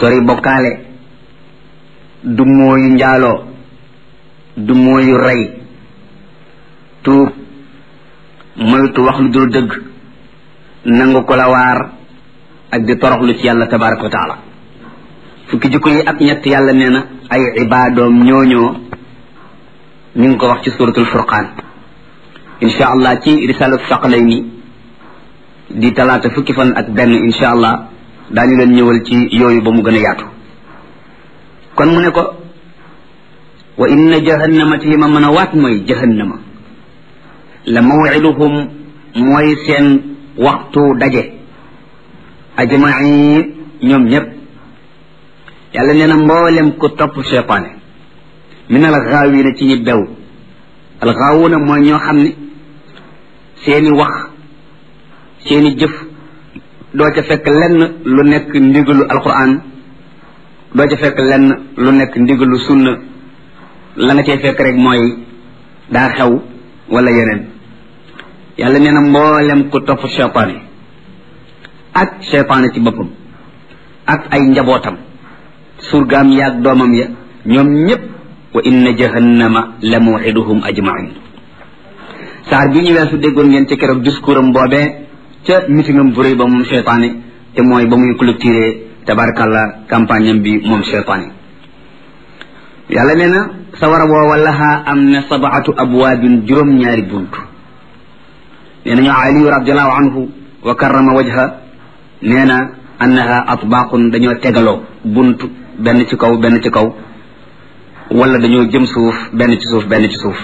sori bokkaale du mooyu njaaloo du mooyu rey tuub moytu wax lu dul dëgg nangu ko la waar ak di toroxlu ci yàlla tabaraka wa taala fukki jikko yi ak ñett yàlla nee na ay ibaadoom ñooñoo ñu ngi ko wax ci suratul furqaan insha allah ci risalatu saqalayni di talaata fukki fan ak benn insha allah daañu leen ñëwal ci yooyu ba mu gën a yaatu kon mu ne ko wa inna jahannama ci li ma mën a waat mooy jahannama la mawiduhum mooy seen waxtu daje ajmain ñoom ñépp yàlla nee na mboolem ku topp cheytaane min al gaawina ci ñi bew al gaawuna mooy ñoo xam ne seeni wax seeni jëf doo ca fekk lenn lu nekk ndigalu alquran doo ca fekk lenn lu nekk ndigalu sunna la nga cay fekk rek mooy daa xew wala yeneen yàlla nee na mboolem ku topp cheytaane ak cheytaane ci boppam ak ay njabootam surgaam yaag doomam ya ñoom ñépp wa inna jahannama la mawxiduhum ajmain saar bi ñu weesu déggoon ngeen ci keroog discours am boobee ca mitingam bu rëy ba moom cheytaane te mooy ba muy clôturer tabarakallah campagne am bi moom cheytaane yàlla nee na sawara woowa lahaa am na sabaatu abwaabin juróom-ñaari bunt nee nañu aliyu radiallahu anhu wa karrama wajha nee na annaha atbaaqun dañoo tegaloo bunt benn ci kaw benn ci kaw wala dañoo jëm suuf benn ci suuf benn ci suuf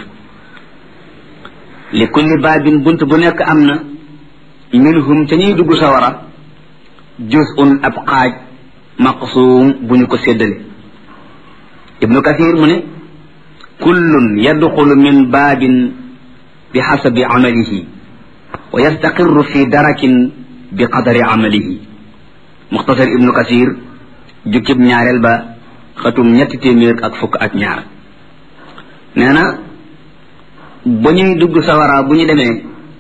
li kulli baabin bunt bu nekk am na minhum te ñuy dugg sawara juz'un ab xaaj maqsuum bu ñu ko séddale ibnu kathir mu ne kullun yadxulu min baabin bi xasabi amalihi wa yastaqirru fi darakin bi qadari amalihi muxtasar ibnu kathir jukkib ñaareel ba xatum ñetti téeméer ak fukk ak ñaar nee na ba ñuy dugg sawara bu ñu demee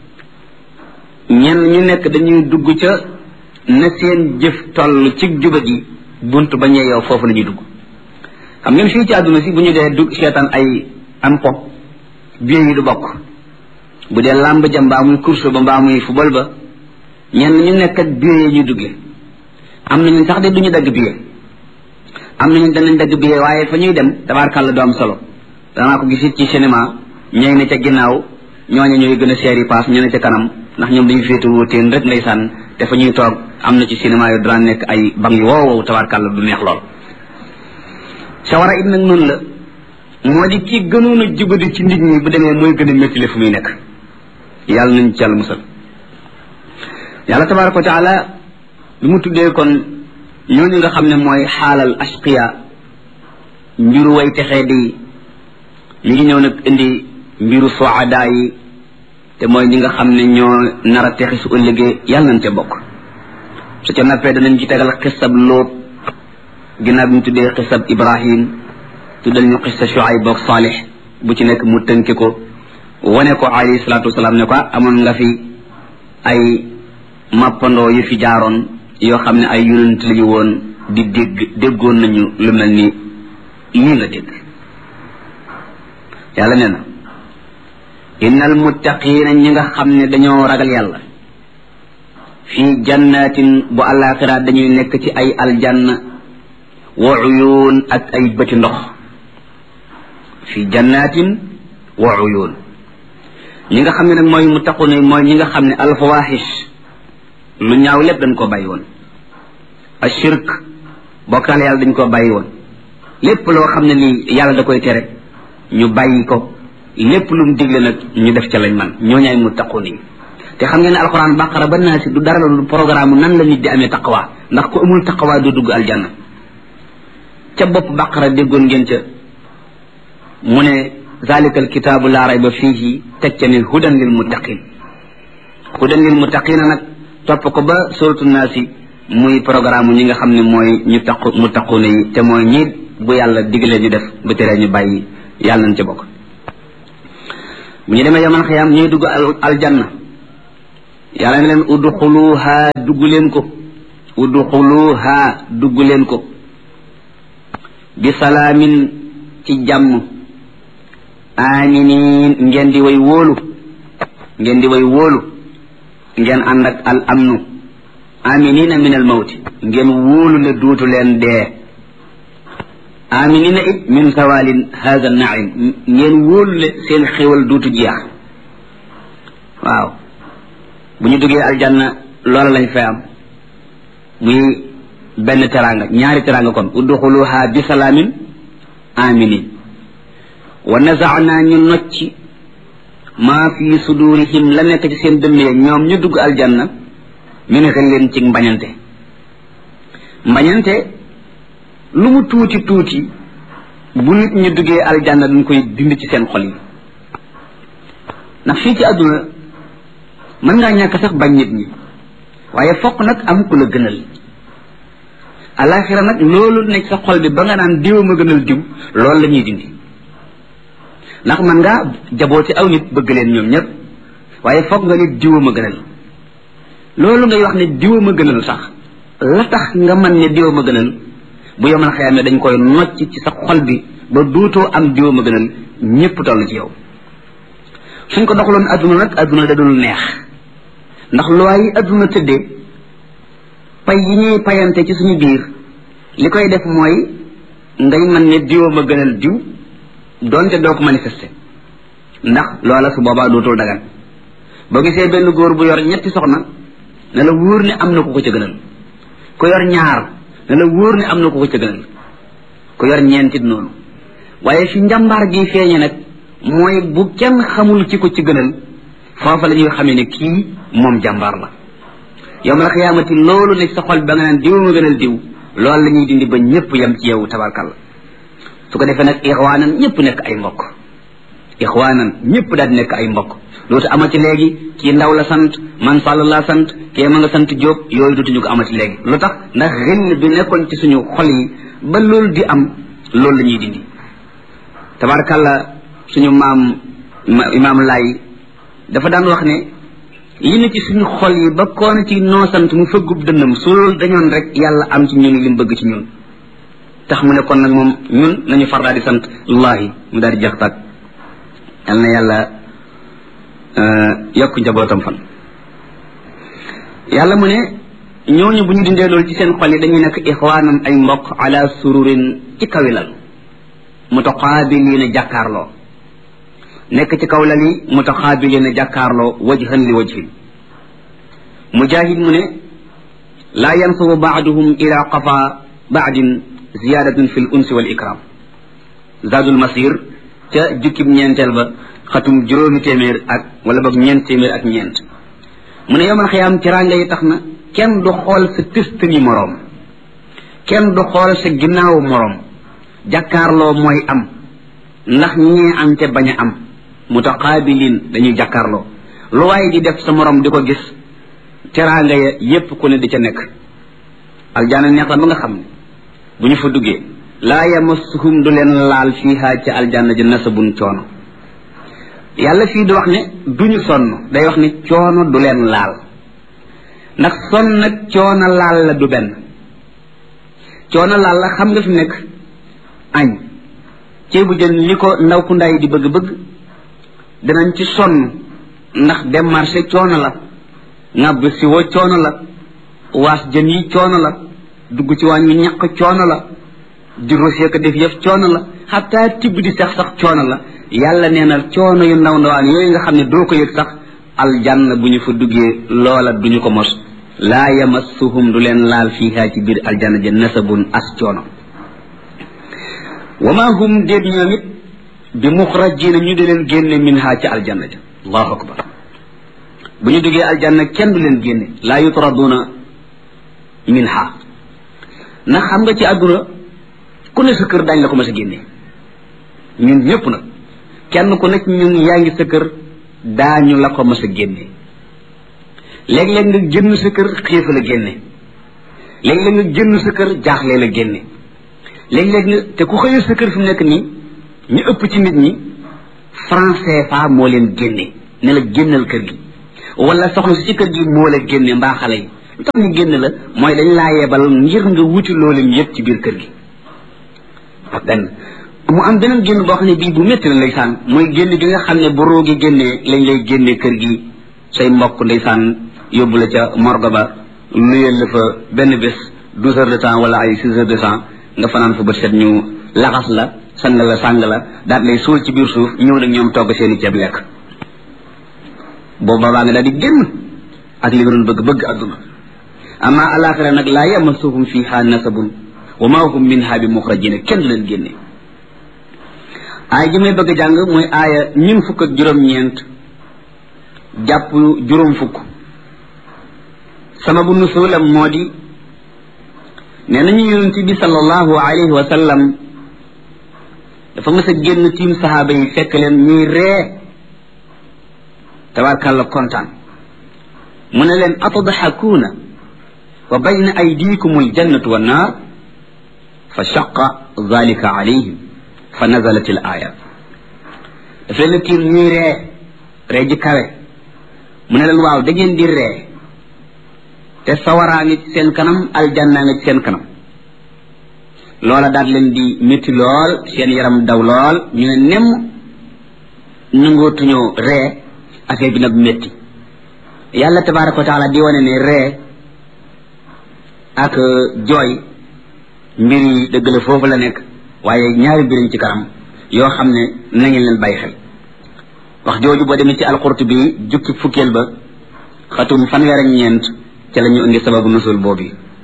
ñenn ñu nekk dañuy dugg ca na seen jëf toll ci juba gi bunt ba ñee yow foofu la ñuy dugg xam ngeen fii ci àdduna si bu ñu dee dugg seetaan ay am pop biir yi du bokk bu dee làmb ja mbaa muy course ba mbaa muy football ba ñenn ñu nekk ak biir yi ñuy duggee am nañu sax de duñu dagg biir am nañu danañ dagg biir waaye fa ñuy dem tabaarkàlla du am solo danaa ko gisit ci cinéma ñooy ne ca ginnaaw ñooñu ñooy gën a seeri paas ñu ne ca kanam ndax ñoom dañu féetu teen rek ndeysaan te fa ñuy toog am na ci cinéma yu daan nekk ay bang yu wow wow tabaarkàlla du neex lool sawara it nag noonu la moo di ki gënoon a jubadi ci nit ñi bu demee mooy gën a métti fu muy nekk yàlla nañ ci yàlla musal yàlla tabaraka wa taala bi mu tuddee kon ñooñu nga xam ne mooy xaalal ashqiya mbiru way texee di mi ngi ñëw nag indi mbiru soada yi te mooy ñi nga xam ne ñoo nar a texi su ëllëgee yàlla nañ ca bokk su ca nappee danañ ci tegal xisab lóot ginnaaw bi ñu tuddee xisab ibrahim tuddal ñu xisa shuayb boog saalix bu ci nekk mu tënki ko wane ko alayhi salaatu wasalaam ne ko amoon nga fi ay mappandoo yu fi jaaroon yoo xam ne ay yonent lañu woon di dégg déggoon nañu lu mel ni lii nga dégg yàlla nee na innal muttaqiina ñi nga xam ne dañoo ragal yàlla fii jannatin bu àllaaxira dañuy nekk ci ay aljanna wa uyuun ak ay bëti ndox fii jannatin wa uyuun ñi nga xam ne nag mooy muttaquna mooy ñi nga xam ne alfawaxish lu ñaaw lépp dañ koo bàyyi woon ashirk bokkaale yàlla dañ koo bàyyi woon lépp loo xam ne nii yàlla da koy tere ñu bàyyi ko lépp lu mu digle nag ñu def ca lañ man ñoo ñaay muttaqun yi te xam ngeen ne alxuraan baqara ba naa si du dara la lu programme nan la nit di amee taqwa ndax ku amul taqwa du dugg aljanna ca bopp baqara déggoon ngeen ca mu ne zalika alkitaabu laa rayba fiihi teg ca ne hudan lil muttaqin hudan lil muttaqina nag topp ko ba suratu naasi muy programme ñi nga xam ne mooy ñu taqu muttaquna yi te mooy ñi bu yàlla digle ñu def bu teree ñu bàyyi yàlla nañ ca bokk bu ñu demee yaman xiyaam ñuy dugg aljanna yàlla ne leen udxuluha dugg leen ko udxuluha dugg leen ko bi salaamin ci jàmm aminin ngeen di way wóolu ngeen di way wóolu ngeen ànd ak al amnu aminina min al mawti ngeen wóolu ne duutu leen dee aminina it min zawalin hada naim ngeen wóolu ne seen xéwal duutu jeex waaw bu ñu duggee aljanna loola lañ fay am muy benn teranga ñaari teranga kon udxuluha bi salaamin aminin wa nazaana ñu nocci maa fi sudurihim la nekk ci seen dënn ya ñoom ñu dugg aljanna min xillin ci mbañante mbañante lu mu tuuti tuuti bu nit ñu duggee aljanna dañ koy dindi ci seen xol yi ndax fii ci àdduna mën ngaa ñàkk sax bañ nit ñi waaye fokk nag am ku la gënal alaxira nag loolu nekk sa xol bi ba nga naan diw ma gënal diw loolu la ñuy dindi ndax man ngaa jabooti aw nit bëgg leen ñoom ñëpp waaye foog nga nit diwa ma gënal loolu ngay wax ne diwa ma gënal sax la tax nga man ne diwa ma gënal bu yomal xëyam ne dañ koy nocc ci sa xol bi ba duutoo am diwa ma gënal ñëpp toll ci yow suñ ko doxaloon adduna nag adduna da dul neex ndax loi yi adduna tëddee pay yi ñuy payante ci suñu biir li koy def mooy ngay man ne diwa ma gënal diw doonte doo ko manifester ndax loola su boobaa dootul dagan boo gisee benn góor bu yor ñetti soxna ne la wóor ne am na ku ko ca gënal ku yor ñaar ne la wóor ne am na ku ko ca gënal ku yor ñeentit noonu waaye fi njàmbaar gi feeñe nag mooy bu kenn xamul ci ko ci gënal foofa la ñuy xamee ne kii moom jàmbaar la yowm la xiyaamati loolu ne sa xol ba nga naan diw ma gënal diw loolu la ñuy dindi ba ñëpp yem ci yow tabarkalla su ko defee nag ixwaanan ñëpp nekk ay mbokk ixwaanan ñëpp daal di nekk ay mbokk dootu amati léegi kii ndaw la sant man sàll laa sant kii ma nga sant jóob yooyu dootuñu ko amati léegi lu tax ndax xëll bi nekkoon ci suñu xol yi ba loolu di am loolu la ñuy dindi tabarakàlla suñu maam imaam laay dafa daan wax ne li ne ci suñu xol yi ba koona ci noo sant mu fëggub dënnam su loolu dañoon rek yàlla am ci ñun li mu bëgg ci ñun tax mu ne kon nag moom ñun nañu far daal di sant allahi mu daal di jeex tàkk yal na yàlla yokk njabootam fan yàlla mu ne ñooñu bu ñu dindee loolu ci seen xol yi dañuy nekk ixwaanam ay mbokk ala sururin ci kawilal mutaqaabiliina jàkkaarloo nekk ci kaw lal yi mutaqaabiliina jàkkaarloo wajhan li wajhin mujahid mu ne laa yansubu baaduhum ila qafa baadin ziyadatun fi l unsi wal ikram zadul masir ca jukkib ñeenteel ba xatum juróomi téeméer ak wala boog ñeent téeméer ak ñeent mu ne yomal xiyaam tiraanga yi tax na kenn du xool sa tëst ni moroom kenn du xool sa ginnaawu moroom jàkkaarloo mooy am ndax ñee am te bañ a am mutaqaabilin dañuy jàkkaarloo lu waaye di def sa moroom di ko gis teraanga ya yépp ku ne di ca nekk aljaana neex la ba nga xam ne bu ñu fa duggee laa yamassuhum du leen laal fiiha ca aljanna ji nasabun coono yàlla fii di wax ne duñu sonn day wax ne coono du leen laal ndax sonn nag coono laal la du benn coono laal la xam nga fi nekk añ ceebu jën li ko ndaw ku ndaay di bëgg-bëgg danañ ci sonn ndax dem marché coono la ŋàbb si wo coono la waas jën yi coono la dugg ci waañ wi ñaq coono la di rosé ko def yëf coono la xataa tibb di sax sax coono la yàlla nee na coono yu ndaw ndawaan yooyu nga xam ne doo ko yëg sax aljanna bu ñu fa duggee loola duñu ko mos laa yamassuhum du leen laal fiiha ci biir aljanna ja nasabun as coono wa ma hum déet ñoom it bi muxrajina ñu di leen génne minha ci aljanna ja allahu akbar bu ñu duggee aljanna kenn du leen génne laa yutraduna minha ndax xam nga ci àdduna ku ne sa kër dañ la ko mas a génne ñun ñëpp nag kenn ku nekk ñun yaa ngi sa kër daañu la ko mas a génne léeg-léeg nga génn sa kër xiif la génne léeg-léeg nga génn sa kër jaaxle la génne léeg-léeg nga te ku xëyee sa kër fi mu nekk nii ñu ëpp ci nit ñi franc CFA moo leen génne ne la génnal kër gi wala soxna si ci kër gi moo la génne mbaa xale yi lu tax ñu génn la mooy dañ laa yebal ngir nga wuti loolu yëpp ci biir kër gi benn mu am beneen génn boo xam ne bii bu métti la ndeysaan mooy génn bi nga xam ne bu roogi génnee lañ lay génnee kër gi say mbokk ndeysaan yóbbu la ca morgue ba nuyel la fa benn bés douze heures de temps wala ay six heures de temps nga fanaan fa bët set ñu laxas la sang la sàng la daal lay suul ci biir suuf ñëw nag ñoom togg seen i ceeb lekk boobu baa nga daal di génn ak li nga doon bëgg bëgg adduna amma alaxira nag laa yamasuhum fiha nasabun wa ma hum minha bi muxrajina kenn du leen génne aaya ji may bëgg a jàng mooy aaya ñun fukk ak juróom-ñeent jàpp juróom fukk sababu nusulam moo di nee nañu yonent bi sallallahu alayhi wa sallam dafa mës a génn tiim saxaaba yi fekk leen ñuy ree tabarkàlla kontaan mu ne leen atadxakuuna wa bayna aydikum aljannatu wannaar fa shaqa dalika alayhim fa nazalat al aya daf leen tiim ñuy ree ree ji kawe mu ne leen waaw da ngeen di ree te sawaraa ngi ci seen kanam aljannaa ngi ci seen kanam loola daal leen di métti lool seen yaram daw lool ñu ne nemm nangootuñoo ree affaire bi nag métti yàlla tabaraka wa taala di wane ne ree ak jooy mbir yi dëgg la foofu la nekk waaye ñaari mbiriñ ci kanam yoo xam ne na ngeen leen bàyyi xel wax jooju boo demee ci alqurtubi jukki fukkeel ba xatum fanweer ak ñeent ca la ñu indi sababu nusul boobu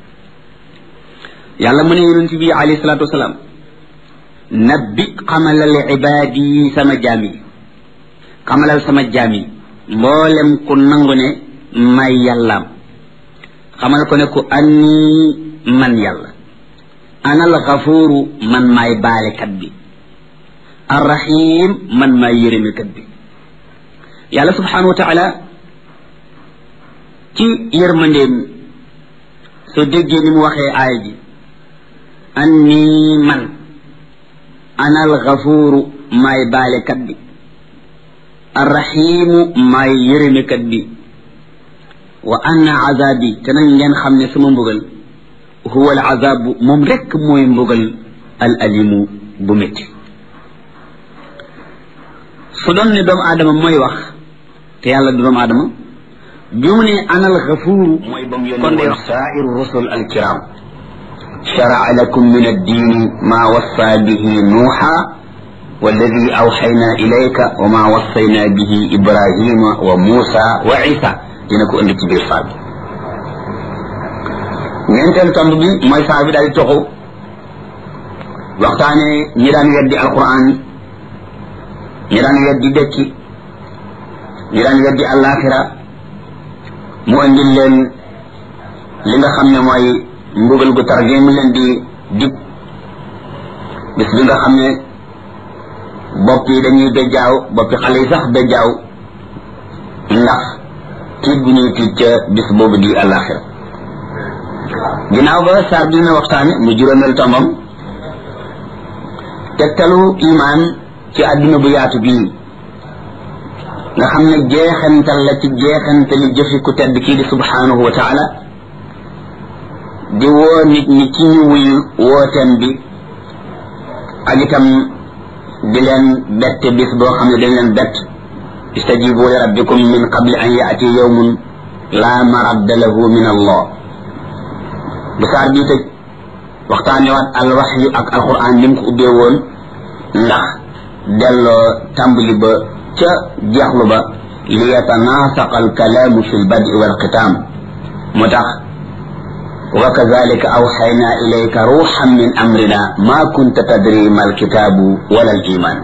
yàlla mu ne yonent bi alayhi salaatu wasalaam nabbi xamalal ibaad yi sama jaam yi xamalal sama jaam yi mboolem ku nangu ne may yàllaam xamal ko ne ku anni man yàlla ana al gafuuru man maay baalekat bi arrahim man maay yërëmekat bi yàlla subhanahu wa taala ci yërmandeem soo déggee ni mu waxee aaya ji anni man ana al gafuuru maay baalekat bi arrahimu maay yërëmekat bi wa anna azabi te nag ngeen xam ne sama mbugal huwa al azabu moom rekk mooy mbugal al alimu bu métti su doon ne doomu aadama mooy wax te yàlla du doomu aadama bi mu ne ana al gafuuru mooy ba mu yónni kon day wax saairu rusul al kiram شرع لكم من الدين ما وصى به نوحا والذي أوحينا إليك وما وصينا به إبراهيم وموسى وعيسى dina ko indi ci biir saa bi ñeenteelu tomb bi mooy saa bi daal di toxu waxtaane ñi daan weddi alquran ñi daan weddi dëkki ñi daan weddi alaxira mu indil leen li nga xam ne mooy mbugal gu tar gi mu leen di dig bis bi nga xam ne bopp yi dañuy bejjaaw boppi xale yi sax bejjaaw ndax tiit bu ñuy tiit ca bis boobu di àllaaxira ginnaaw ba saar dina waxtaane mu juróomeel tombam tegtalu imaan ci àdduna bu yaatu bii nga xam ne jeexantal la ci jeexantali jëfi ku tedd kii di subhanahu wa taala di woo nit ñi ci ñu wuyu wooteem bi ak itam di leen bette bis boo xam ne dañ leen bett istajibu li rabbikum min qabli an yaati yawmun la maradda lahu min allah bu saar bii tëj waxtaane waat al waxyu ak alquran ni mu ko ubbee woon ndax delloo tàmbali ba ca jeexlu ba li yatanaasaqa alkalaamu fi lbadi walxitaam moo tax wa kazalika awxayna ilayka ruuxan min amrina ma kunta tadri ma alkitaabu wala aliman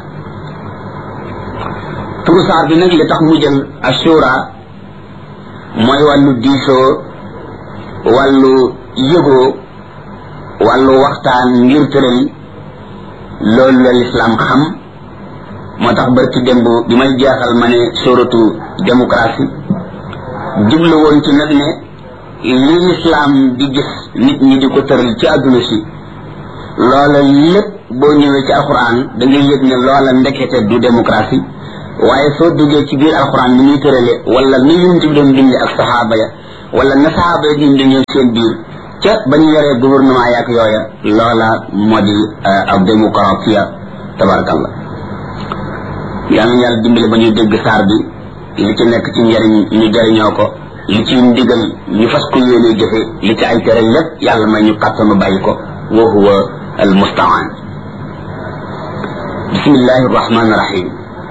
turu saar bi nag li tax mu jël assura mooy wàllu diisoo wàllu yëgoo wàllu waxtaan ngir tëral loolu la lislaam xam moo tax barki démb bi may jeexal ma ne suratu démocratie jublu woon ci nag ne li lislaam di gis nit ñi di ko tëral ci àdduna si loola lépp boo ñëwee ci alquran da ngay yëg ne loola ndekete du démocratie waaye soo duggee ci biir alquran ni muy tërale wala ni yonent bi doon dundee ak saxaaba ya wala na saxaaba ya doon dundee seen biir ca ba ñu yoree gouvernement yaak yooya loola moo di ab démocratie tabarakallah yàlla na yàlla dimbali ba ñu dégg saar bi li ci nekk ci njariñ ñu jariñoo ko li ci ndigal ñu fas ko yéene jëfe li ci ay tere lépp yàlla may ñu kàttanu bàyyi ko wa huwa al mustaan bismillahi arrahmani irrahim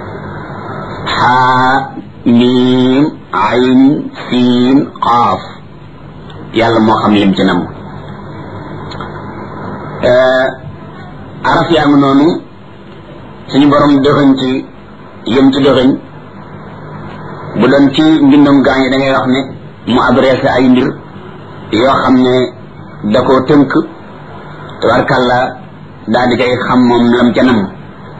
xaa miim ayn siin qaaf yàlla moo xam lim ci nam araf yaa ngi noonu suñu borom dëxëñ ci yëm ci dëxëñ bu doon ci mbindum gaañ da ngay wax ne mu adressé ay mbir yoo xam ne da koo tënk tabarkàlla daal di koy xam moom lam ca nam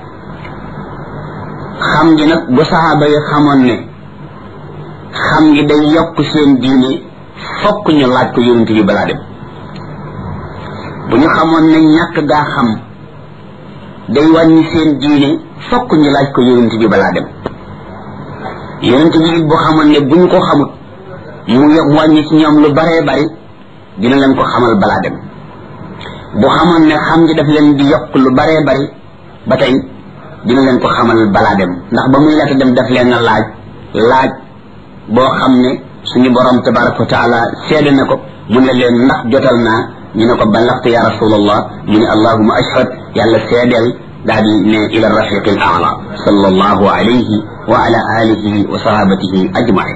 xam gi nag bu saxaaba yi xamoon ne xam gi day yokk seen diine fokk ñu laaj ko yonent bi balaa dem bu ñu xamoon ne ñàkk gaa xam day wàññi seen diine fokk ñu laaj ko yonent bi balaa dem yonent bi it bu xamoon ne bu ñu ko xamut mu mu wàññi ci ñoom lu baree bari dina leen ko xamal balaa dem bu xamoon ne xam gi daf leen di yokk lu baree bari ba tey dina leen ko xamal balaa dem ndax ba muy laata dem daf leen a laaj laaj boo xam ne suñu borom tabaraka wa taala seede na ko mu ne leen ndax jotal naa ñu ne ko ballaxtu ya rasulallah mu ne allahuma ashhad yàlla seedeel daal di ne ila rafiqi al aala sallallahu alayhi wa ala alihi wa sahabatihi ajmain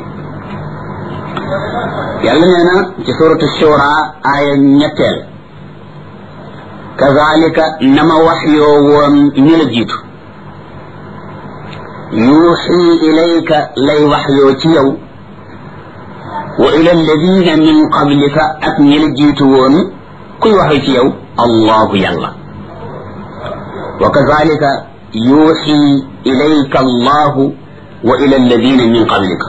yàlla nee na ci suratu shura aaya ñetteel kazalika nama wax yoo woon ñu la jiitu yuuxi ilayka lay wax yoo ci yow wa ila alladina min qablika ak ñi la jiitu woon kuy waxee ci yow allahu yàlla wa kazalika yuuxi ilayka allahu wa ila alladina min qablika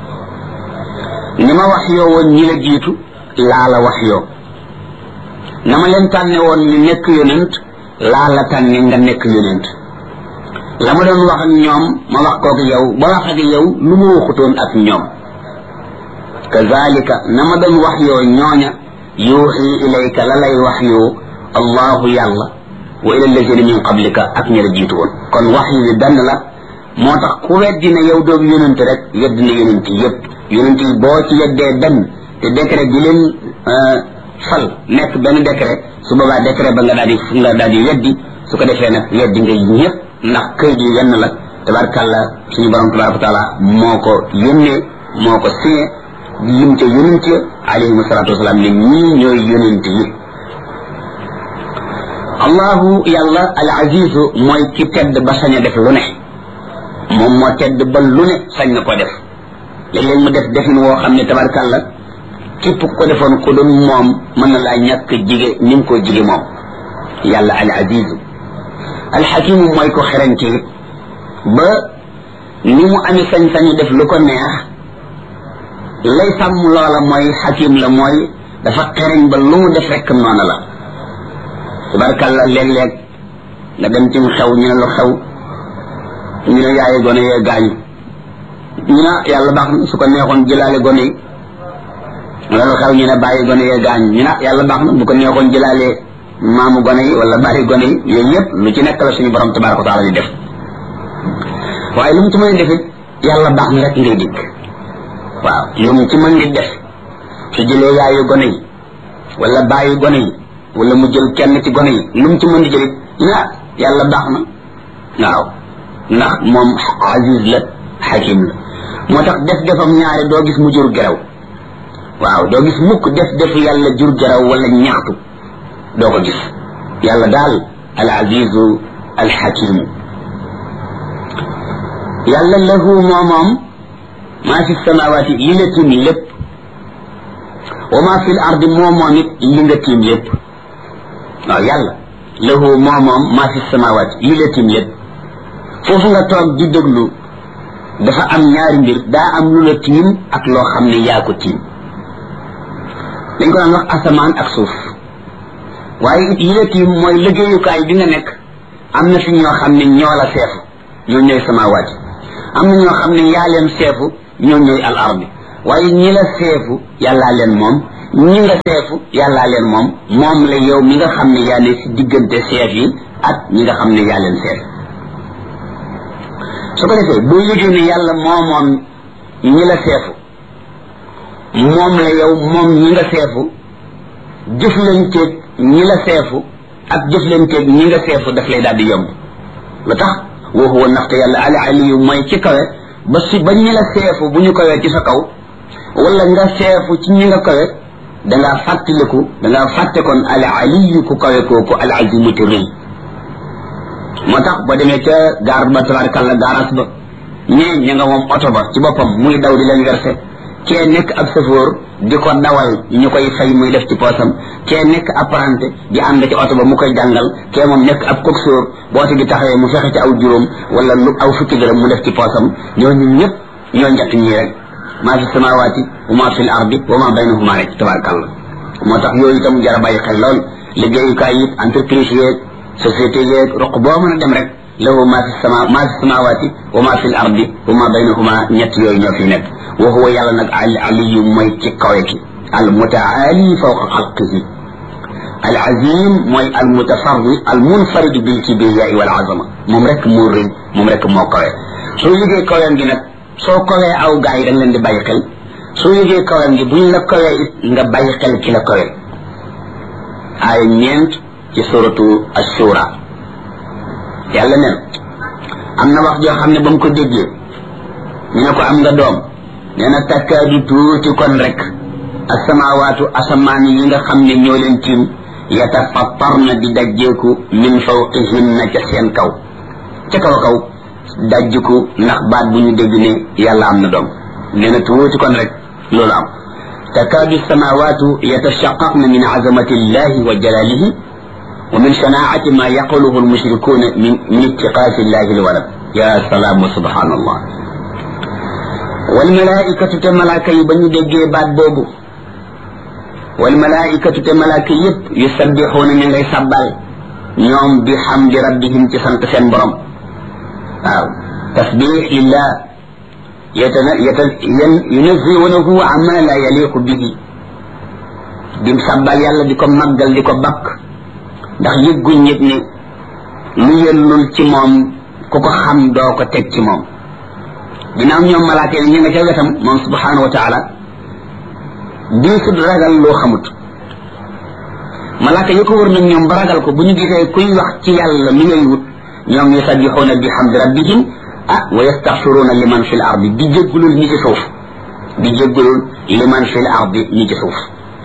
ni ma wax yoo woon ñi la jiitu laa la wax yoo na ma leen tànne woon ñu nekk yonent laa la tànne nga nekk yonent la ma doon wax ak ñoom ma wax kook yow ba wax ak yow lu ma waxutoon ak ñoom kazalika na ma doon wax yoo ñooña yuuxi ilayka la lay wax yoo allahu yàlla wa ila alladina min qablika ak ñi la jiitu woon kon wax yi benn la moo tax ku weddi ne yow doomu yonent rek weddi na yonent yépp yonent yi boo ci yeddee benn te décret bi leen fal nekk benn décret su boobaa décret ba nga daal di nga daal di weddi su ko defee nag weddi nga ñëpp ndax këyit yi yenn la tabarkàlla suñu borom tabaraka wa taala moo ko yónnee moo ko signé lim ca yonent ya alayhim salaatu wasalaam ne ñii ñooy yonent yi allahu yàlla al azizu mooy ki tedd ba sañ a def lu ne moom moo tedd ba lu ne sañ na ko def léeg-léeg mu def defin woo xam ne tabarkàlla képp ko defoon ko doon moom mën na laa ñàkk jige ni mu ko jige moom yàlla al azizu al xakimu mooy ko xerañte it ba ni mu amee sañ-sañu def lu ko neex lay sàmm loola mooy xakim la mooy dafa xereñ ba lu mu def rekk noonu la tabarkàlla léeg-léeg nga dem ci xew ñu ne lu xew ñu ne yaaye gone yee gaañu ñu ne yàlla baax na su ko neexoon jëlaale gone yi wala lu xew ñu ne bàyyi gone yee gaañu ñu ne yàlla baax na bu ko neexoon jëlaale maamu gone yi wala bàyyi gone yi yooyu yëpp lu ci nekk la suñu borom tabaraka wa taala di def waaye lu mu ci mën a defit yàlla baax na rek ngay dikk waaw lu mu ci mën di def su jëlee yaayu gone yi wala bàyyi gone yi wala mu jël kenn ci gone yi lu mu ci mën di jëlit ah yàlla baax na waaw ndax moom aziz la xakim la moo tax def defam ñaari doo gis mu jur geraw waaw doo gis mukk def defu yàlla jur geraw wala ñaxtu doo ko gis yàlla daal al azizu al xakimu yàlla lahu moomoom maa fi samawaati li la tiim lépp wa maa fi l ardi moomoom it li nga tiim lépp waaw yàlla lahu moomoom maa fi samawaati li la tiim lépp foofu nga toog di déglu dafa am ñaari mbir daa am lu la tiim ak loo xam ne yaa ko tiim dañ ko daan wax asamaan ak suuf waaye it yi la tiim mooy liggéeyukaay bi nga nekk am na fi ñoo xam ne ñoo la seefu ñoo ñooy samawaati am na ñoo xam ne yaa leen seefu ñoo ñooy al ardi waaye ñi la seefu yàllaa leen moom ñi nga seefu yàllaa leen moom moom la yow mi nga xam ne yaa ne si diggante seef yi ak ñi nga xam ne yaa leen seef su ko defee boo yëgee ne yàlla moo moom ñi la seefu moom la yow moom ñi nga seefu jëflanteeg ñi la seefu ak jëflanteeg ñi nga seefu daf lay daal di yomb lu tax wa huwa ndaxte yàlla al aliyu mooy ci kawe ba si ba ñi la seefu bu ñu kawee ci sa kaw wala nga seefu ci ñi nga kawe dangaa fàttaliku dangaa fàtte kon al aliyu ku kawe kooku al azimu te rëy moo tax boo demee ca gaar ba tabarakalla gaaras ba ñee ña nga moom oto ba ci boppam muy daw di leen versé kee nekk ab safoor di ko dawal ñu koy fay muy def ci poosam kee nekk apprenti di ànd ci oto ba mu koy jàngal kee moom nekk ab coxeur boo oto bi taxawee mu fexe ci aw juróom wala lu aw fukki dërëm mu def ci poosam ñooñu ñëpp ñoo njëkk ñii rek maa fi samawaati wa maa fi l ardi wa maa baynahuma rek tabarakallah moo tax yooyu itam jar a bàyyi xel lool liggéeyukaay yi entreprise yeeg société yeeg roq boo mën a dem rek lahu maa fi sama maa fi samawaati wa maa fi l ardi wa maa baynahuma ñett yooyu ñoo fi nekk wa huwa yàlla nag al aliyu mooy ci kawe ki al mutaali fawqa xalqihi al azim mooy al mutafarri al munfarid bil kibriyaai wal azama moom rek moo rëy moom rek moo kawe soo yëgee kawem gi nag soo kawee aw gaa yi dañ leen di bàyyi xel soo yëgee kawem gi buñ la kawee it nga bàyyi xel ki la kawe ay ñeent ci suratu ashura yàlla nen am na wax joo xam ne ba mu ko déggee ñu ne ko am nga doom nee na takkaadu tuuti kon rek asamawaatu asamaan yi nga xam ne ñoo leen tiim yatafattarna di dajjeeku min fawqihinna ca seen kaw ca kaw a kaw dajjiku ndax baat bu ñu dégg ne yàlla am na doom nee na tuuti kon rek loolu am takaadu samawaatu yatashaqaqna min azamati illahi wa jalalihi wa min shanaacati ma yaquluhu almushrikuuna min min ittiqaasi illahi alwalad ya salaam wa subhanallah wal malaikatu te malaaka yi ba ñu déggee baat boobu wal malaikatu te malaaka yépp yusabbixuuna ñu ngay sabbal ñoom bi xamdi rabbihim ci sant seen borom waaw tasbix lillah yatana yata yunaziwunahu amma la yaliqu bihi di sabbal yàlla di ko màggal di ko bakk ndax yëgguñ yëg ne lu yellul ci moom ku ko xam doo ko teg ci moom ginnaaw ñoom malaaka yi ñu nga ca wetam moom subhanahu wa taala bii sut ragal loo xamut malaaka yi ko wër nag ñoom ba ragal ko bu ñu gisee kuy wax ci yàlla mi ngay wut ñoom yusabbixuuna bi hamdi rabbihim ah wa yastaxfiruuna liman fi l ardi di jéggulul ñi ci suuf di jéggulul liman fi l ardi ñi ci suuf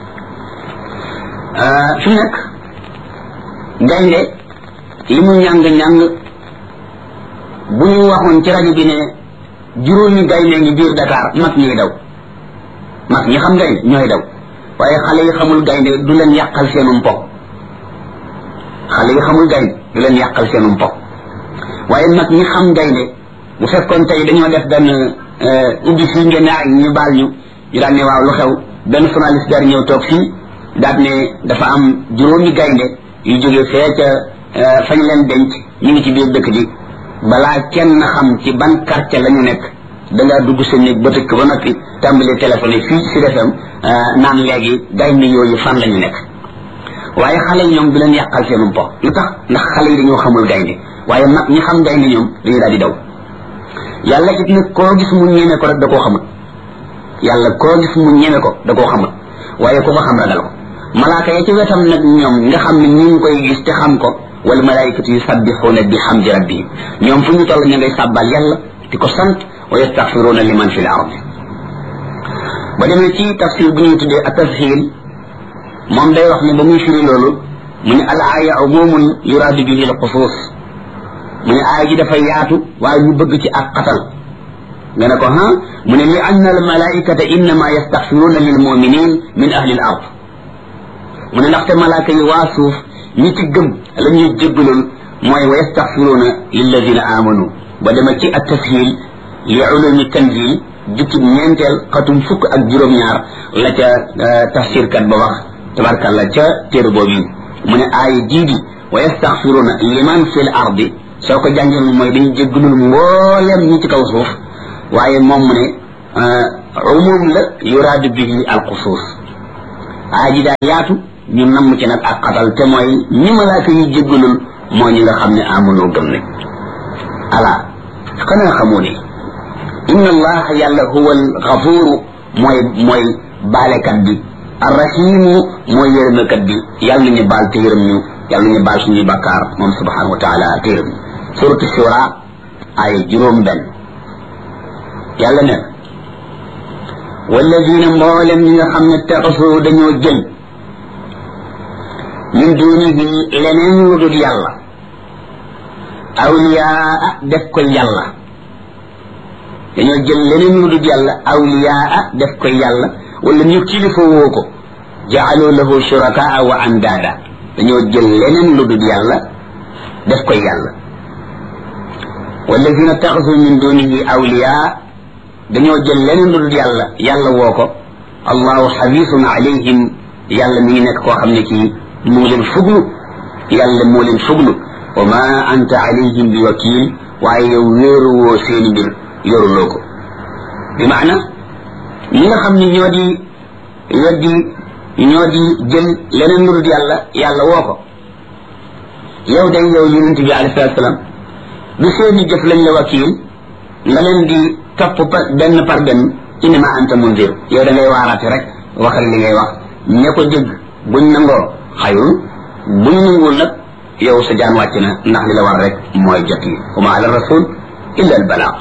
fi mu nekk gaynde li mu ñàng-ñàng bu ñu waxoon ci rajo bi ne juróomi gaynde ngi biir Dakar mag ñuy daw mag ñi xam gaynde ñooy daw waaye xale yi xamul gaynde du leen yàqal seenum po xale yi xamul gaynde du leen yàqal seenum po waaye mag ñi xam gaynde bu fekkoon tey dañoo def benn ubbi fii ngeen ay ñu baal ñu ñu daan ne waaw lu xew benn journaliste dar ñëw toog fii daat ne dafa am juróomi gaynde yu jóge fee ca fañ leen denc ñu ngi ci biir dëkk bi balaa kenn xam ci ban quartier la ñu nekk da ngaa dugg sa néeg ba tëkk ba noppi tàmbali téléphone fii si defam naan léegi gaynde yooyu fan la ñu nekk waaye xale yi ñoom du leen yàqal seenum po lu tax ndax xale yi dañoo xamul gaynde waaye mag ñi xam gaynde ñoom dañu daal di daw yàlla it nag koo gis mu ñeme ko rek da koo xamut yàlla koo gis mu ñeme ko da koo xamut waaye ku ko xam ragal ko malaaka ya ci wetam nag ñoom nga xam ne ñu ngi koy gis te xam ko wal malaikatu yusabbixuuna bi hamdi rabbihim ñoom fu ñu toll ñu ngay sàbbal yàlla di ko sant wa yastaxfiruuna liman fi l ardi ba demee ci tafsir bu ñuy tuddee ak tashil moom day wax ne ba muy firi loolu mu ne al aaya umumun yuraadu bihi al xusuus mu ne aaya ji dafa yaatu waaye ñu bëgg ci ak xatal nga ne ko ha mu ne li anna al malaikata innama yastaxfiruuna lil muminin min ahli al ard mu ne ndaxte malaaka yi waa suuf ñi ci gëm la ñuy jéggalul mooy wa yastaxfiruuna lilladina amanu ba dema ci at tashil li ulumi tanzil jukki ñeenteel xatum fukk ak juróom-ñaar la ca tafsirkat ba wax tabarkàlla ca téere boobu mu ne aaya jii di wa yastaxfiruuna liman fi l ardi soo ko jàngee mooy dañu jéggalul mbooleem ñi ci kaw suuf waaye moom mu ne umum la yuraadu bihi al xusuus aay ji daa yaatu ñu namm ci nag ak xatal te mooy ñi malaaka yi jéggalul moo ñi nga xam ne amunoo gëm nañ ala xanaa xamoo ne inna allaha yàlla huwa alxafuru mooy mooy baalekat bi arrahimu mooy yërëmekat bi yàlla nañu baal te yërëm ñu yàlla nañu baal suñuy bakkaar moom subhanahu wa taala te yërëm ñu suratu shura ay juróom benn yàlla ne walladina mboolem ñi nga xam ne taxasu dañoo jël min dunihi leneen lu dul yàlla awliyaa def ko yàlla dañoo jël leneen lu dul yàlla awliyaa def ko yàlla wala ñu kilifa woo ko jaalu lahu shurakaa wa andaada dañoo jël leneen lu dul yàlla def ko yàlla walladina taxasu min dunihi awliyaa dañoo jël leneen lu dul yàlla yàlla woo ko allahu xabisun alayhim yàlla mi ngi nekk koo xam ne kii mu ngi leen fuglu yàlla moo leen fuglu wa ma anta alayhim bi wakil waaye yow wéeruwoo seeni mbir yoruloo ko bi maana ñi nga xam ne ñoo di weddi ñoo di jël leneen lu dul yàlla yàlla woo ko yow day yow yonent bi alayhi salatu salaam du seeni jëf lañ la wakil nga leen di topp benn par benn innama anta munzir yow da ngay waaraate rek waxal li ngay wax ña ko dégg buñ nangoo xayul buñ nanguwul nag yow sa jaan wàcc na ndax li la war rek mooy jot yi wa ma ala rasul illa al balaaq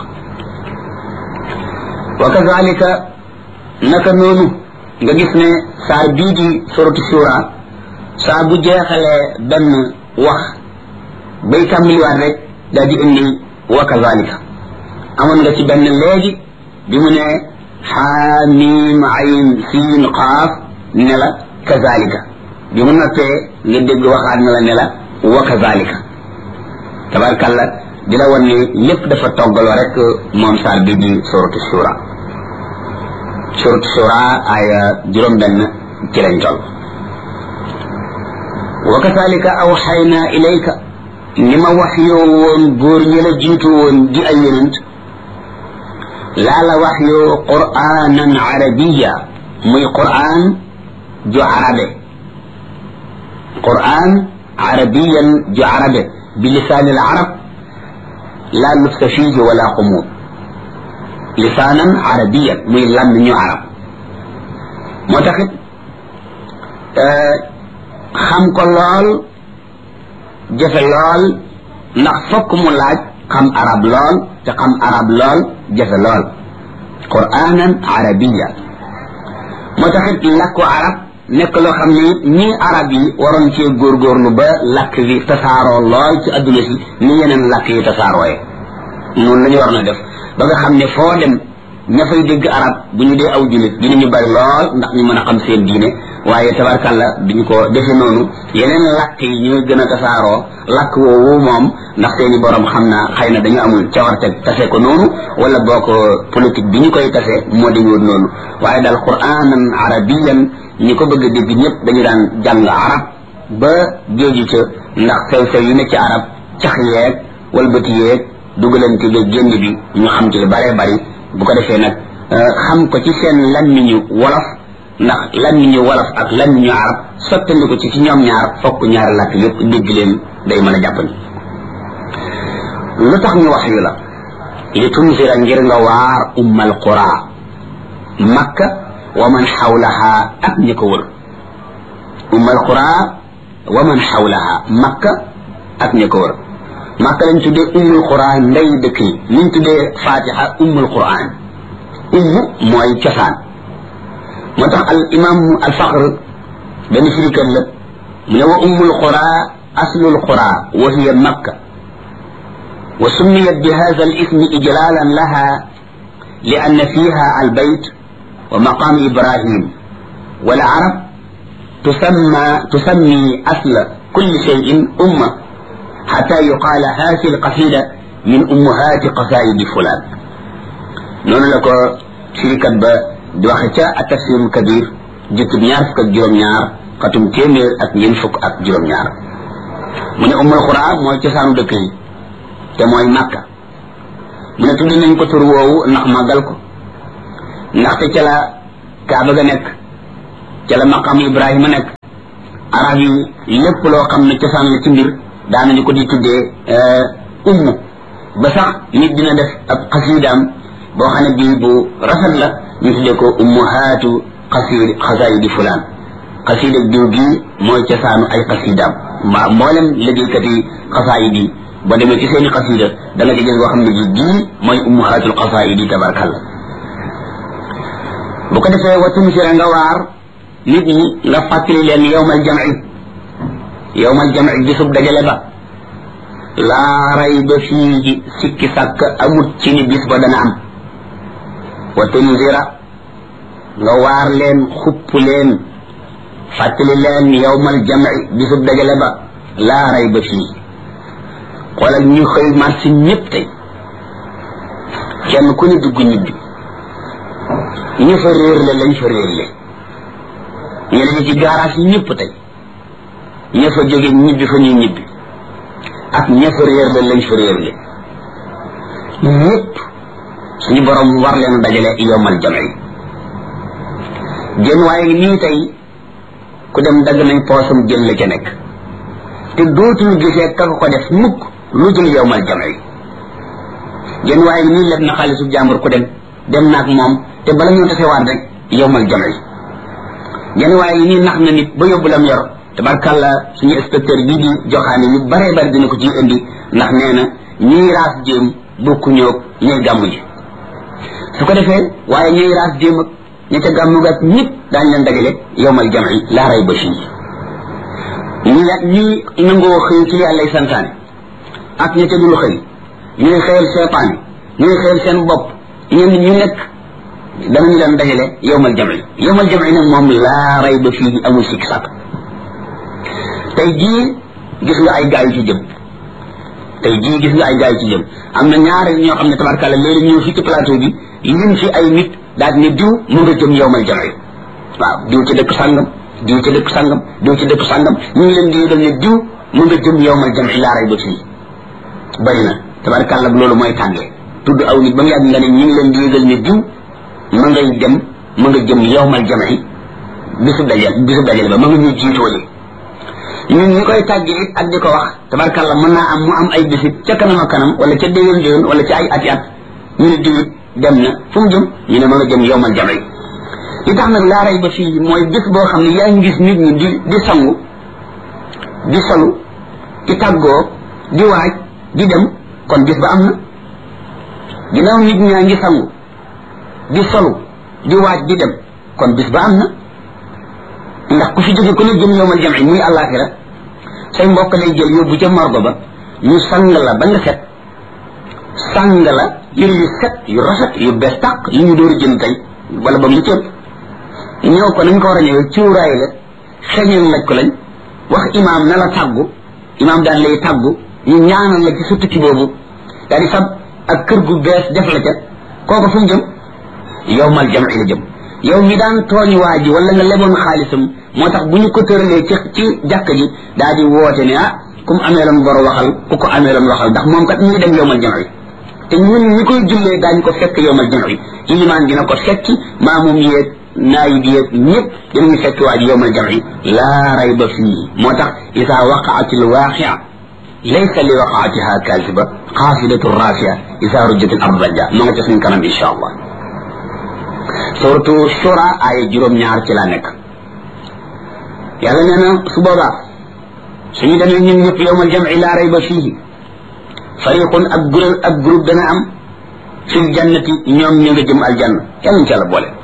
wa kazalika naka noonu nga gis ne saar bii di suratu shura saa bu jeexalee benn wax bay tàmbaliwaat rek daal di indi wa kazalika amoon nga ci benn léegi bi mu ne xaamim ayn siin qaaf ne la kazalika bi mu noppee nga dégg waxaat na la ne la wa kazalika tabarkalla di la wan ne lépp dafa toggaloo rek moom saar bi di suratu shura suratu shura aya juróom benn ci lañ toll wa kazalika awxayna ilayka ni ma wax yoo woon góor ñi la jiitu woon di ay yonent laa la wax yoo qur'anan arabiya muy qur'an ju arabe qur'an arabiyan ju arabe bi lisaan al arab la lubsa fihi wala qumud lisaanan arabiyan muy lam ñu arab moo taxit xam ko lool jafe lool ndax fokk mu laaj xam arab lool te xam arab lool jafe lool qur'anan arabiya moo taxit làkku arab nekk loo xam ne ñii arab yi waroon cee góorgóorlu ba làkk bi tasaaroo lool ci adduna si ni yeneen làkk yi tasaarooye noonu la ñu war na def ba nga xam ne foo dem ña fay dégg arab bu ñu dee aw julit dinañu bari lool ndax ñu mën a xam seen diine waaye tabarkalla duñu ko defe noonu yeneen làkk yi ñooy gën a tasaaroo làkk woowu moom ndax seeni borom xam naa xëy na dañu amul cawarte tase ko noonu wala boo ko politique bi ñu koy tase moo demewoon noonu waaye daal quranan arabiyan ñi ko bëgg a dégg ñëpp dañu daan jàng arab ba géeju ca ndax sew sew yi ne ci arab cax yeeg walbati yeeg dugalante ba génn bi ñu xam ci lu bare bari bu ko defee nag xam ko ci seen lammiñu wolof ndax lammiñu wolof ak lammiñu arab sottandi ko ci ci ñoom ñaar fokk ñaari làkk yëpp dégg leen day mën a jàppandi lu tax ñu wax yu la li tunzira ngir nga waar ummal qura makka wa man xawlaha ak ñi ko wër ummal qura wa man xawlaha makka ak ñi ko wër makka lañ tuddee ummul qura ndey dëkk yi liñ tuddee fatiha ummul quran umm mooy cosaan moo tax al imam al faqr benn firikat la mu ne wa ummul qura aslul qura wa hiya makka wa summiyat bi hadha al ismi ijlalan laha لأن فيها البيت ومقام إبراهيم والعرب تسمى تسمي أصل كل شيء أمة حتى يقال هذه القصيدة من أمهات قصائد فلان نون لك شركة با دوختا التفسير الكبير جت نيار فك جروم نيار قتم تيمير ak ñen fuk ak juroom ñaar mu ne ummul qura mooy cosaanu dëkk yi te mooy makka mu ne tudd nañ ko tur woowu ndax màggal ko ndaxte ca la kaaba ga nekk ca ca la maqam ibrahima nekk arab yi lépp loo xam ne cosaan la ci mbir daanañu ko di tuddee ummu ba sax nit dina def ab xasiidaam boo xam ne bii bu rafet la ñu tuddee ko ummuhaatu xasiid xasaayidi fulaan xasiida diw gii mooy cosaanu ay xasiidaam mbaa mboolem liggéeykat yi xasaayid yi boo demee ci seeni xasiida da nga ci gis boo xam ne ji gii mooy ummuhaatul xasaayidi tabarkalla bu ko defee wa tunsira nga waar nit ñi nga fàttali leen yowmal jamci yowmal jamci bisub dajale ba laa rayba fii sikki sàkk amut ci ni bis ba dana am wa tunzira nga waar leen xupp leen fàttali leen yowmal jamci bisub dajale ba laa rayba fii xoolal ñu xëy marché ñëpp tey kenn ku ñu dugg ñibbi ñu fa réer le lañ fa réer le ñu ne ci garage yi ñëpp tey ña fa jóge ñibbi fa ñuy ñibbi ak ña fa réer le lañ fa réer le ñëpp suñu borom war leen dajale yomal jamci jën waaye ngi nii tey ku dem dagg nañ poosam jël la ca nekk te dootuñu gisee ka ko def mukk lu dul yomal jamci jën waaye ngi nii leb na xaalisu jàmbur ku dem dem naag moom te bala ñoo tasewaat rek yomal jamci jën waaye ngi nii nax na nit ba yóbbu lam yor tabarkàlla suñu inspecteur bii di joxaane yu baree bari dina ko ci indi ndax nee na ñiy raas jéem bokku ñoog ñay gàmmu ji su ko defee waaye ñiy raas jéem ak ña ca gàmmu ga ñëpp daañ leen dajale yowmal jamci laa ray ba fii ñi ñi nangoo xëy ci li yàllay santaane ak ña ca dul xëy ñuy xëyal seepaane ñuy xëyal seen bopp ñenn ñu nekk danañu leen dajale yowmal jamci yowmal jamci nag moom laa ray ba fii amul sikk sàkk tey jii gis nga ay gaay yu ci jëm tey jii gis nga ay gaay yu ci jëm am na ñaar ñoo xam ne tabarkàlla léegi ñëw fii ci plateau bi lim fi ay nit daal ne diw mu nga jëm yowmal jamci waaw diw ci dëkk sàngam diw ci dëkk sàngam diw ci dëkk sàngam ñu ngi leen di yëgal ne diw mu nga jëm yowmal jamci laa ray ba fii bari na tabarkàlla loolu mooy tàngee tudd aw nit ba mu yàgg nga ne ñu ngi leen di yëgal ne diw ma ngay dem ma nga jëm yowmal jamci bisu dajal bisu dajal ba ma nga ñuy jiitoole ñun ñi koy tàggi it ak di ko wax tabarkàlla mën naa am mu am ay bisit ca kanam a kanam wala ca déwén déwén wala ca ay ati at ñu ne diwit dem na fu mu jëm ñu ne ma nga jëm yowmal jamci li tax nag laa rey ba fii mooy bis boo xam ne yaa ngi gis nit ñi di di sangu di solu di tàggoo di waaj di dem kon bis ba am na ginnaaw nit ñaa ngi sangu di solu di waaj di dem kon bis ba am na ndax ku fi jóge ku ne jëm yowmal jamci muy àllaaxira say mbokk lay jël yóbbu ca morgo ba ñu sang la ba nga set sang la yëre yu set yu rafet yu bees tàq yu ñu door a jënd tey wala ba lu cëpp ñëw ko nañ ko war a ñëwee cuuraay la xeñal laj ko lañ wax imaam na la tàggu imaam daan lay tàggu ñu ñaanal la ci sa tukki boobu daal di fab ak kër gu bees def la ca kooku fu mu jëm yowmal jamci la jëm yow mi daan tooñ waa ji wala nga leboon xaalisam moo tax bu ñu ko tëralee ci ci jàkk ji daal di woote ne ah ku mu ameeloon bor waxal ku ko ameeloon waxal ndax moom kat ñu ngi dem yowmal jamci te ñun ñi koy jullee daañu ko fekk yowmal jamci ilimaan dina ko fekki maamum yeeg naayib yeeg ñëpp dinañu fekk waa ji yowmal jamci laa rayba fii moo tax isa waqaati lwaqia laysa li waqaatiha kaasiba xaasidatu rafia isa rujjat al ard rajja ma nga ca suñ kanam insha allah suratu shura ay juróom ñaar ci la nekk yàlla nee na su boobaa suñu demee ñun ñëpp yowmal jamci laa rayba fiihi fariqun ak groupe ak groupe dana am fil jannati ñoom ñu nga jëm aljanna yàlla ñu ci yàlla boole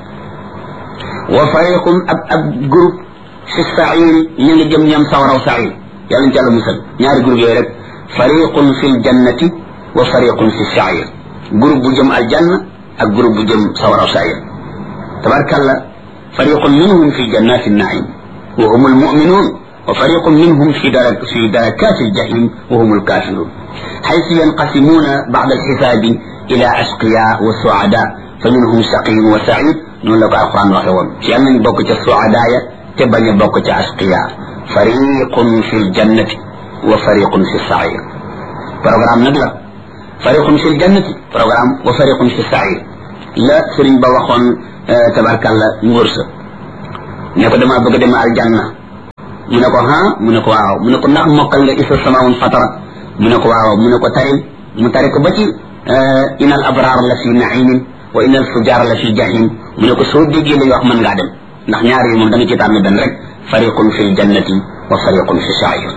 wa fariqun ak ak groupe fi sairi ñu nga jëm ñoom sawaraw sair yàlla ñu ci yàlla musal ñaari groupe yooyu rek fariqun fil jannati wa fariqun fi sair groupe bu jëm aljanna ak groupe bu jëm sawaraw sair tabarkalla fariqun minhum fi jannati naim wa hum almuminun wa fariqun minhum fi darak fi darakati aljahim wa hum alkafirun حيث ينقسمون بعد الحساب إلى أشقياء وسعداء فمنهم شقي وسعيد نقول لك القرآن وحيوان في أمن بوكة السعداء تبني بوكة أشقياء فريق في الجنة وفريق في السعير برنامج نقلة فريق في الجنة برنامج وفريق في السعير لا سرين بوخون آه تبارك الله نورس ne ko damaa bëgg a dem aljanna mu ne ko ha mu ne ko waaw mu ne ko ndax mokkal nga isa samaun fatara mu ne ko waaw mu ne ko tari mu tari ko ba ci ina al abrar la fi naimin wa ina al fujar la fi jahim mu ne ko soo déggee lay wax mën ngaa dem ndax ñaar yi moom da nga ci tànn benn rek fariqun fi ljannati wa fariqun fi sair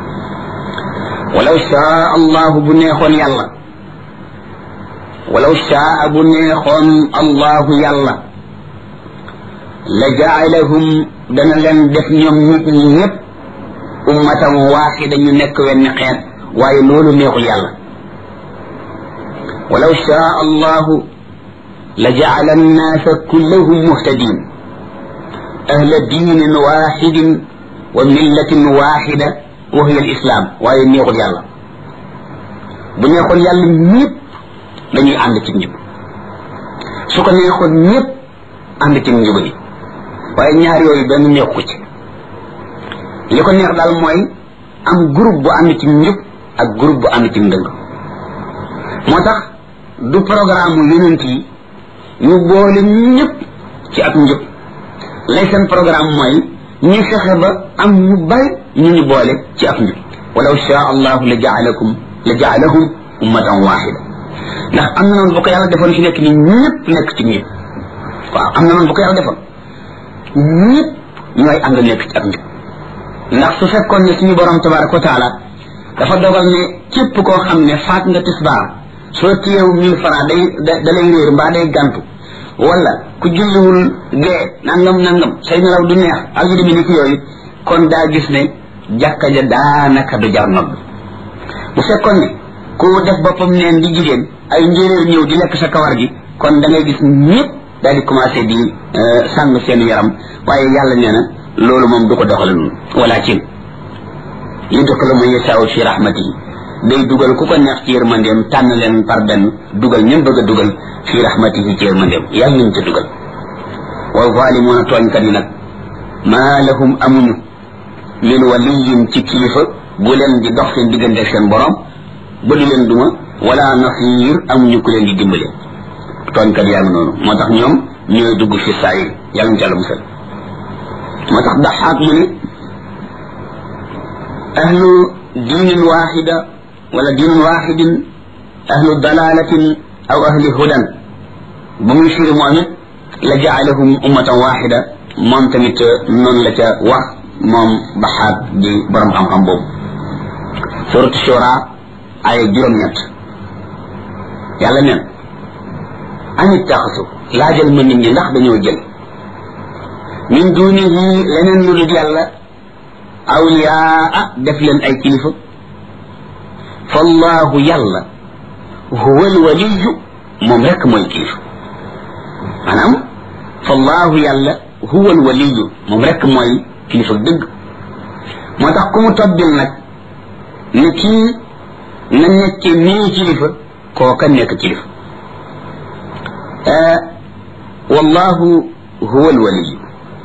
walaw shaa allahu bu neexoon yàlla walaw shaa bu neexoon allahu yàlla la jaalahum dana leen def ñoom nit ñi ñëpp ummatan waaxida ñu nekk wenn xeet waaye loolu neexul yàlla walaw shaa allahu la jaala annaasa kullahum muhtadin ahla diinin waaxidin wa millatin waaxida wa hiya alislam waaye neexul yàlla bu neexoon yàlla ñëpp dañuy ànd ci njub su ko neexoon ñëpp ànd ci njubadi waaye ñaar yooyu benn neexu ko ci li ko neex daal mooy am groupe bu ànd ci njub ak groupe bu ànd ci ndëng moo tax du programme yonent yi ñu boole ñëpp ci ak njub lay seen programme mooy ñu fexe ba am ñu bari ñu ñu boole ci ak njub walaw shaa allahu la jaalakum la jaalahum ummatan waxida ndax am na noonu bu ko yàlla defoon fi nekk ni ñëpp nekk ci njub waaw am na noonu bu ko yàlla defoon ñëpp ñooy ànd nekk ci ak njub ndax su fekkoon ne suñu borom tabaraka wa taala dafa dogal ne képp koo xam ne faat nga tisbaar soo téyew mille franc day da lay réer mbaa day gantu wala ku julliwul gee nangam nangam say nelaw du neex ak yu demee ni ki yooyu kon daa gis ne jàkka ja daanaka du jar nodd bu fekkoon ne ku def boppam neen di jigéen ay njéeréer ñëw di lekk sa kawar gi kon da ngay gis ñëpp daal di commencé di sàng seen yaram waaye yàlla nee na loolu moom du ko doxale noonu walakin yudxilu man yashaau fi rahmatihi day dugal ku ko neex ci yërmandeem tànn leen par benn dugal ñëm bëgg a dugal fi rahmatihi ci yërmandeem yàlla ñu ci dugal wa zalimuuna tooñkat yi nag maa lahum amuñu min waliyin ci kilifa bu leen di dox seen diggante ak seen borom ba du leen duma wala nasir amuñu ku leen di dimbale tooñkat yaa ngi noonu moo tax ñoom ñooy dugg fi saayir yàlla ñu ci àlla musal moo tax daxaat mu ne ahlu diinin waaxida wala diinin waaxidin ahlu dalalatin aw ahli hudan ba muy firi moom it la jaalahum ummatan waaxida moom tamit noonu la ca wax moom baxaat di borom xam-xam boobu suratu shura ay juróom-ñett yàlla neen amit taxasu laajal ma nit ñi ndax dañoo jël min dunihi leneen lu dul yàlla awliyaa def leen ay kilifa fallahu yàlla huwa alwaliyu moom rek mooy kilifa maanaam fallahu yàlla huwa alwaliyu moom rek mooy kilifa dëgg moo tax ku mu tobbil nag ne kii na nekke nii kilifa kooka nekk kilifa wallahu huwa alwaliyu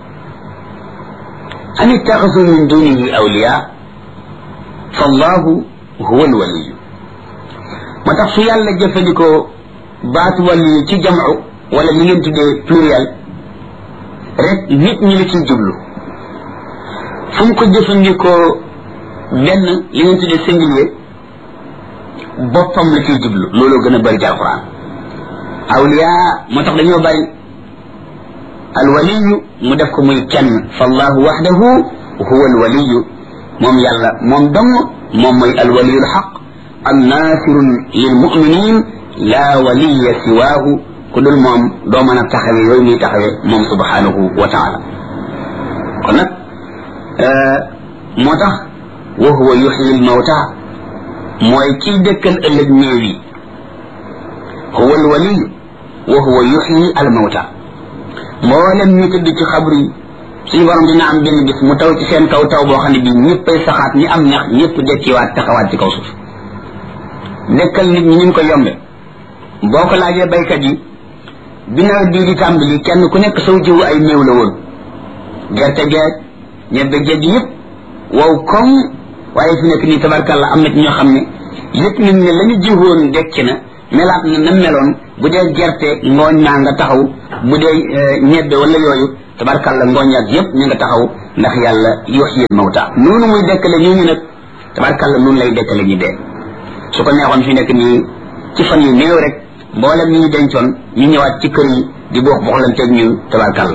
أم اتخذوا من دونه أولياء فالله هو الولي ما تخصو يالا جفدكو بات ولي تي جمع ولا لي نين تودي pluriel rek nit ñi la ciy jublu fu mu ko jëfandikoo benn li ngeen tuddee singulier boppam la ciy jublu looloo gën a bëri ci alquran awliya moo tax dañoo bëri alwaliyu mu def ko muy kenn fallahu waxdahu huwa alwaliyu moom yàlla moom dong moom mooy alwaliyu alxaq annasirun lilmuminin la waliya siwaahu ku dul moom doo mën a taxawe yooyu muy taxawe moom subhanahu wa taala kon nag moo tax wa huwa yuxyi almawta mooy kiy dëkkal ëllëg néew yi huwa alwaliyu wa huwa yuxyi almawta mboolem ñu tëdd ci xabru yi suñu borom dina am benn bis mu taw ci seen kaw taw boo xam ne bii ñëppay saxaat ñi am ñax ñëpp dekkiwaat taxawaat ci kaw suuf dekkal nit ñi ñu ko yombe boo ko laajee baykat yi bi nawet bii di tàmbali kenn ku nekk saw jiwu ay néew la woon gerte geeg ñebbe géej yëpp wow koŋ waaye fi nekk nii tabarkàlla am na ci ñoo xam ne yëpp nañ ne la ñu jiwoon dekki na melaat na na meloon bu dee gerte ngooñ naa nga taxaw bu dee ñebbe wala yooyu tabarkàlla ngooñ ak yépp ñu nga taxaw ndax yàlla yuxyi mawta noonu muy dekkale ñu ñu nag tabarkàlla noonu lay dekkale ñu dee su ko neexoon fi nekk nii ci fan yu néew rek mboolem ñi ñu dencoon ñu ñëwaat ci kër yi di boox boxlanteeg ñun tabarkàlla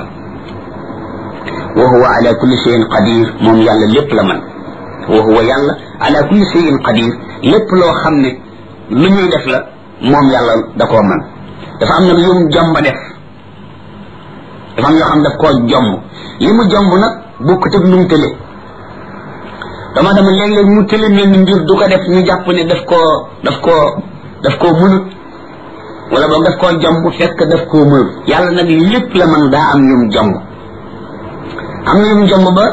wa huwa ala kulli shay'in qadir moom yàlla lépp la man wa huwa yàlla ala kulli shay'in qadir lépp loo xam ne lu ñuy def la moom yàlla da koo man dafa am nag yum jomba def dafa am yoo xam daf koo jomb li mu jomb nag bokkut ak nu mu tële dama dama léeg-léeg mu tële mel ni mbir du ko def ñu jàpp ne daf koo daf koo daf koo mënut wala boog daf koo jomb fekk daf koo mënut yàlla nag lépp la man daa am yum jomb am na yum jomb ba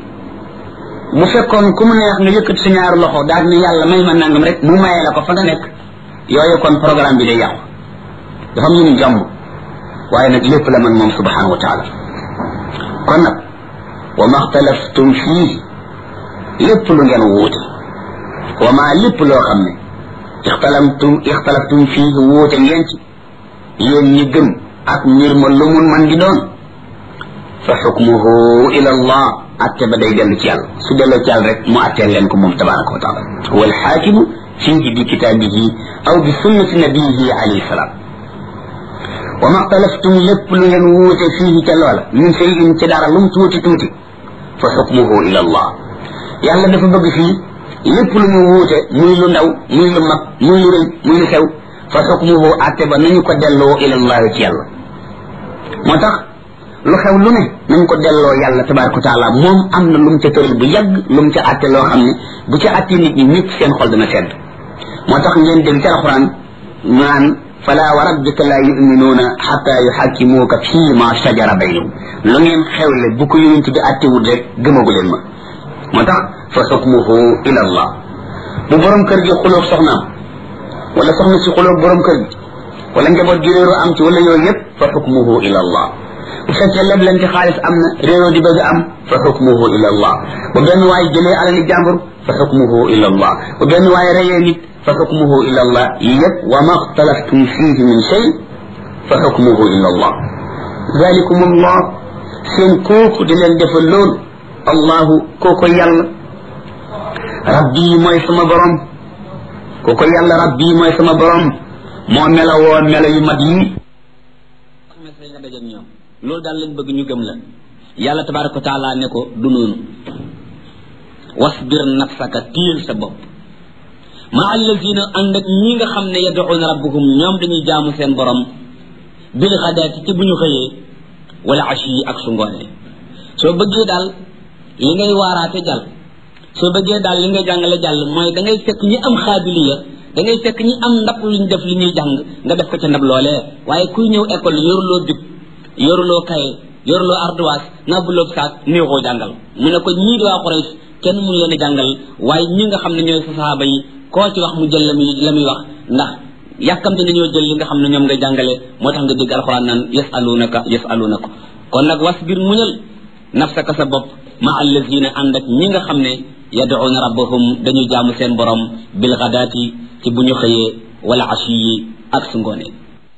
bu fekkoon ku mu neex nga yëkkat sa ñaari loxo daal ni yàlla may ma nangam rek mu mayee la ko fa nga nekk yooyu kon programme bi day yàqu dafa am yum jomb waaye nag lépp la man moom subhanahu wa taala kon nag wa ma xtalaftum fii lépp lu ngeen wuute wa ma lépp loo xam ne ixtalamtum ixtalaftum fii wuute ngeen ci yéen ñi gëm ak mbir ma lu mun man di doon fa xukmuhu ila allah atte ba day dellu ci yàlla su delloo ci yàlla rek mu atteel leen ko moom tabaraka wa taala huwa alxaakimu fihi bi kitaabihi aw bi sunnati nabiyihi alayhi salaam wa ma xtalaftum lépp lu ngeen wuute fii ca loola min cheyin ci dara lum tuuti tuuti fa xukmuhu ila allah yàlla dafa bëgg fii lépp lu ñu wuute muy lu ndaw muy lu mag muy lu rëy muy lu xew fa xukmuhu atte ba nañu ko delloo ila allah ci yàlla moo tax lu xew lu ne nañ ko delloo yàlla tabaraka wa taala moom am na lu mu ca tëral bu yàgg lu mu ca atte loo xam ne bu ca atte nit ñi ñëpp seen xol dana sedd moo tax ngeen dégg ci alquran naan fala wa rabbika la yuminuuna xata yuxakkimuuka fii ma shajara baynahum lu ngeen xewle bu ko yonent bi attewul rek gëmagu leen ma moo tax fa xukmuhu ila allah bu borom kër gi xulóog soxnaam wala soxna si xulóog borom kër gi wala njaboot gi réeroo am ci wala yooyu yëpp fa xukmuhu ila allah bu fekkee leblante xaalis am na réeroo di bëgg am fa xukmuhu ila allah bu benn waay jëlee alali jàmbur fa xukmuhu ila allah bu benn waay reyee nit fa xukmuhu ila allah yëpp wa ma xtalaftum fihi min shay fa xukmuhu ila allah zalikum allah seen kooku di leen defal loolu allahu kooko yàlla rabbi mooy sama borom kooko yàlla rabbi mooy sama borom moo melawoo melo yu mat yi nga dajeeg ñoom loolu daal lañ bëgg ñu gëm la yàlla tabaraka wa taala ne ko du noonu wasbir nafsaka tiil sa bopp ma allazina ànd ak ñi nga xam ne yad'una rabbahum ñoom dañuy jaamu seen borom bil xadaati ci bu ñu xëyee wala ashi yi ak su ngoonee soo bëggee daal li ngay waaraate jàll soo bëggee daal li ngay jàngale jàll mooy da ngay fekk ñi am xaabiliya da ngay fekk ñi am ndab luñ def li ñuy jàng nga def ko ca ndab loolee waaye kuy ñëw école yoruloo bib yoruloo kaye yoruloo ardoise nabbuloo saak néexoo jàngal mu ne ko ñii di waa Quraysh kenn mun leen a jàngal waaye ñi nga xam ne ñooy sa sahaaba yi koo ci wax mu jël la muy la muy wax ndax yàkkamte nañoo jël li nga xam ne ñoom ngay jàngale moo tax nga dégg alxuraan naan yasalunaka yasalunaka kon nag wasbir muñal nafsaka sa bopp ma allazina ànd ak ñi nga xam ne yad'una rabbahum dañuy jaamu seen borom bil ghadaati ci bu ñu xëyee wala ashi yi ak su ngoonee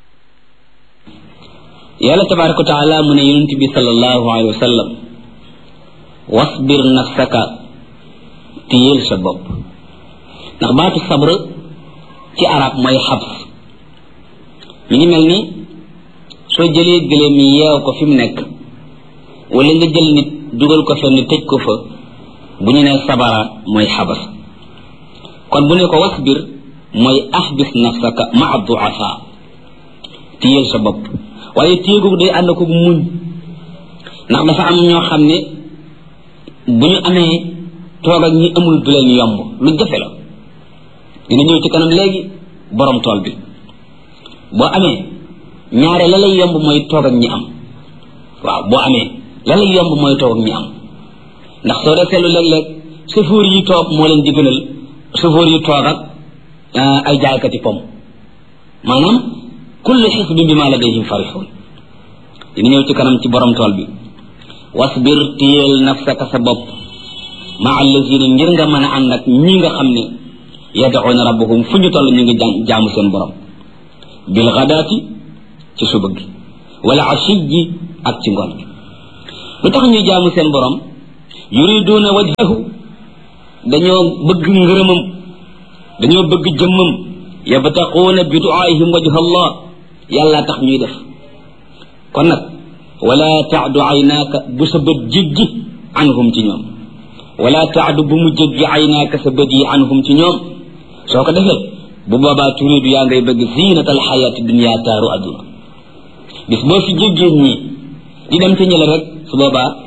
yàlla tabaraka wa taala mu ne yonent bi sallallahu alayhi wa sallam wasbir nafsaka téyeel sa bopp ndax baatu sabr ci arab mooy xabs mi ngi mel ni soo jëlee gëléem yi yeew ko fi mu nekk wala nga jël nit dugal ko fenn tëj ko fa bu ñu nee sabara mooy xabas kon bu ne ko wasbir mooy axbis nafsaka maa duafa téyeel sa bopp waaye téye googu day ànd ko muñ ndax dafa am ñoo xam ne bu ñu amee toog ak ñi amul du leen yomb lu jafe la dina ñëw ci kanam léegi borom tool bi boo amee ñaare la lay yomb mooy toog ak ñi am waaw boo amee la lay yomb mooy toog ak ñi am ndax soo dee seetlu léeg-léeg chauffeur yi toog moo leen di gënal chauffeur yi toog ak ay jaaykati pom maanaam kullu xisbin bi ma ladayhim farixuun dina ñëw ci kanam ci borom tool bi wasbir téyeel nafsaka sa bopp ma allazina ngir nga mën a ànd ak ñi nga xam ne yad'una rabbahum fu ñu toll ñu ngi jaamu seen borom bil gadaati ci suba gi wala ashiyi ak ci ngoon gi lu tax ñuy jaamu seen borom yuriduuna wajhahu dañoo bëgg ngërëmam dañoo bëgg jëmmam yabtaquuna bi duaihim wajha allah yàlla tax ñuy def kon nag wala taadu aynaaka bu sa bët jéggi anhum ci ñoom wala taadu bu mu jéggi aynaaka sa bët yi anhum ci ñoom soo ko defee bu boobaa turidu yaa ngay bëgg zinata alxayaati dunia taaru adduna bis boo fi jéggee ñii di dem ci ñële rek su boobaa